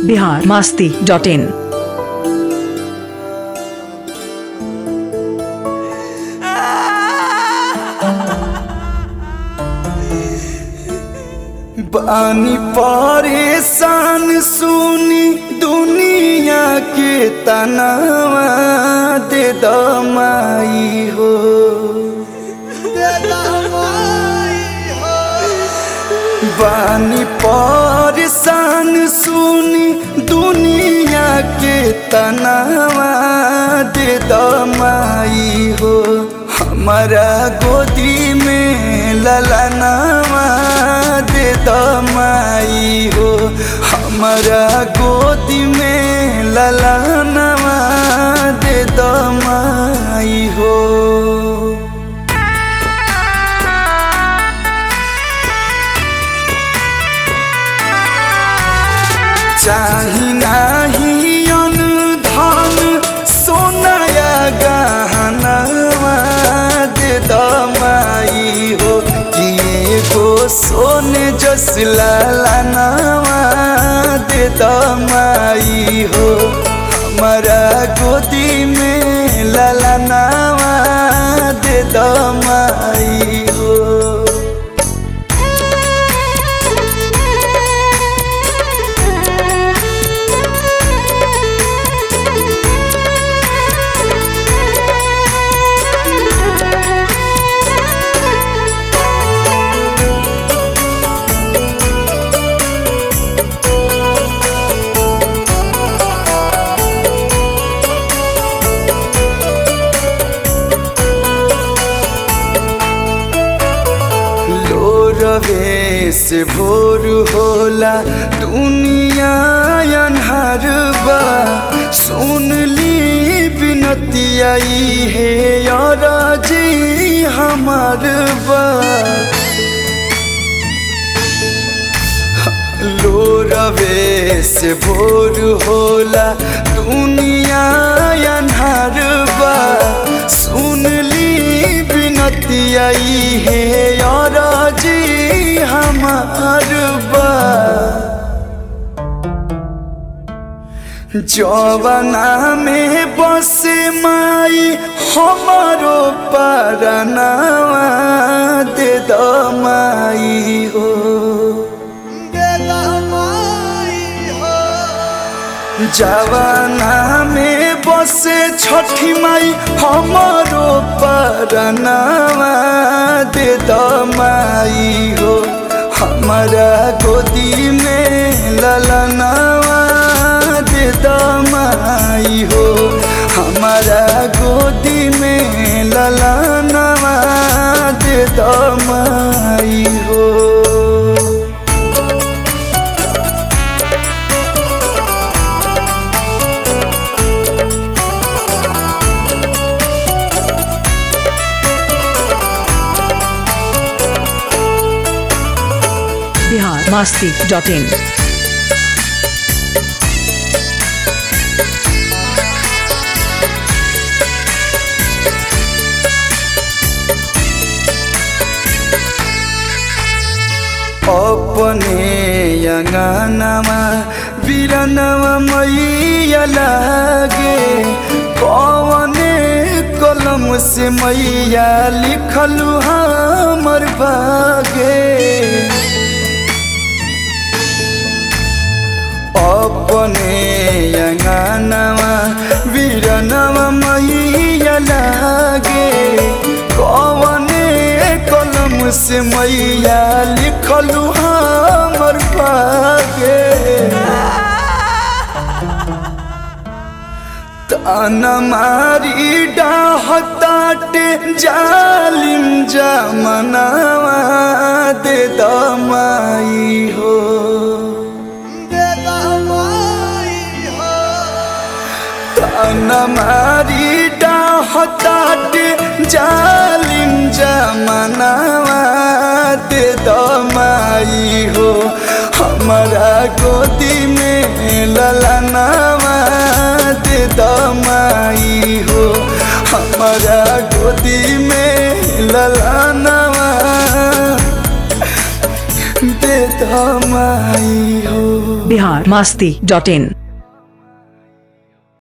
Bihar Masti dot in बानी परेशान सुनी दुनिया के तनावा दे दमाई हो बानी परेशान सुनी दुनिया के तनावा दे दमाई हो हमारा गोदी में ललनावा दे दमाई हो हमारा गोदी में ललनावा दे दमाई हो चाही नाही अनुधान सोनाया गहनवा दे दमाई हो कि एगो सोने जस लालनवा दे दमाई हो हमारा गोदी में ललनवा दे दमाई हो रवे से भोर होला दुनिया अनहर बा सुन ली बिनतिया है यार जी हमार बा लो रवे से भोर होला दुनिया अनहर बा सुन ली बिनतिया है यार जी हमार बा जवाना में बसे माई हमारो परनावा दे दमाई हो जवाना में बसे छठी माई हमारो परनावा दे दमाई हो हमारा गोदी में ललनावा दे दमाई हो हमारा गोदी में ललनावा दे दमाई हो बिहार मास्ती डॉट इन अपने अंगनामा बिरनवा मैया लागे कवने कलम से मैया लिखलू हमर भागे अपने अंगनामा बिरनवा मैया लागे कवने कलम से मैया लिखलू हमर भागे ताना मारी डाहताटे जालिम जमनावा दे दमाई हो ताना मारी डाहताटे जालिम जमनावा दे दमाई हो हमारा गोदी में ललनावा दे दमाई हो हमारा गोदी में ललनावा दे दमाई हो बिहार मास्ती डॉट इन